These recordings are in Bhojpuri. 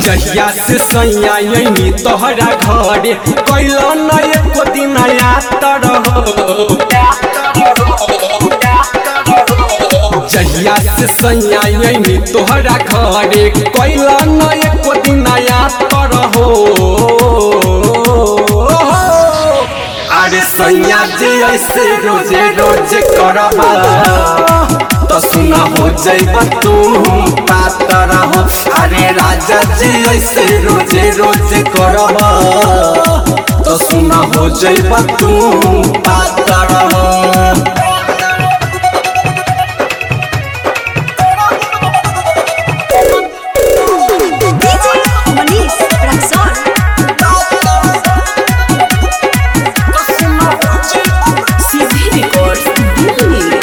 जहिया से सैया यही तोहरा घरे कैल न एको दिन यातर हो जहिया से सैया यही तोहरा घरे कैल न एको दिन यातर हो अरे सैया जी ऐसे रोजे रोजे करबा तो सुना हो जाइबा तू पातर हो अरे राजा जी ऐसे रोजे रोजे करबा तो सुना हो जाइबा तू पातर हो DJ Manish Raxon. CD Records Delhi.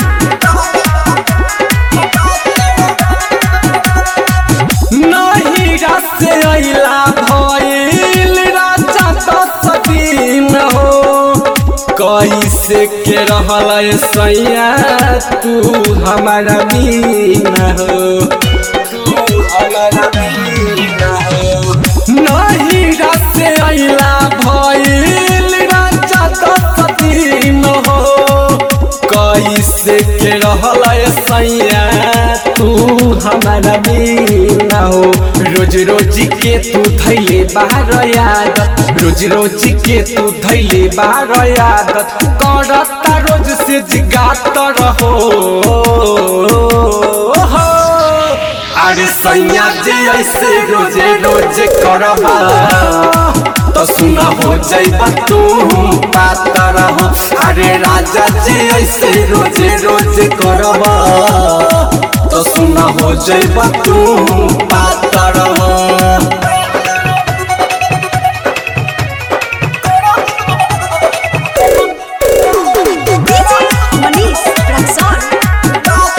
नहीं से अइला भइल राजा दस दिन हो कैसे के रहल सैया तू हमारा बीन हो तू हमारा बीन हो नहीं से अइला भइल राजा दस दिन हो कैसे के रहल सैया तू हमारा बीना हो रोज रोज के तू धैले बाहर यादत रोज रोज के तू धैले बाहर यादत करता रोज से जिगात रहो अरे सैया जी ऐसे रोजे रोजे करबा तो सुना हो जाइबा तू पातर हो अरे राजा जी ऐसे रोजे रोजे करबा तो सुना हो जाइबा तू पातर हो DJ Manish Raxon.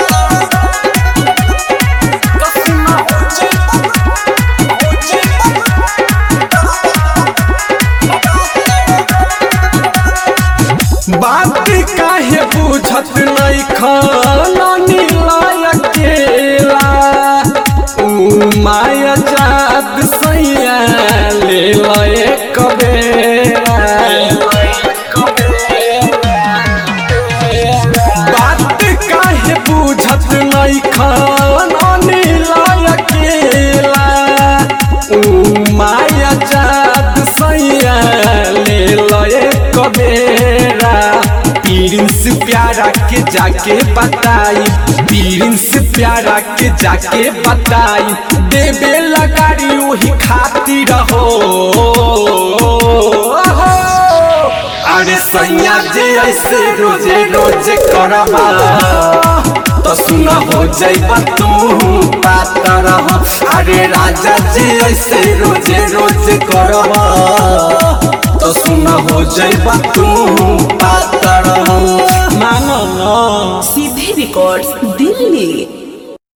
बात काहे बुझत नहीं खानी अकेला ऊ माया जात सैया ले लए कबेरा बात काहे बुझत नहीं खानी अकेला ऊ माया जात सैया ले लए कबेरा प्रिंस प्यारा के जाके बताई प्रिंस प्यारा के जाके बताई देवे लगाड़ी वही खातिर हो अरे सैया जी ऐसे रोजे रोजे करबा तो सुना हो जाइबा तू पातर हो अरे राजा जी ऐसे रोजे रोजे करबा तो सुना हो जाइबा तू पातर हो मानो ना CD Records Delhi.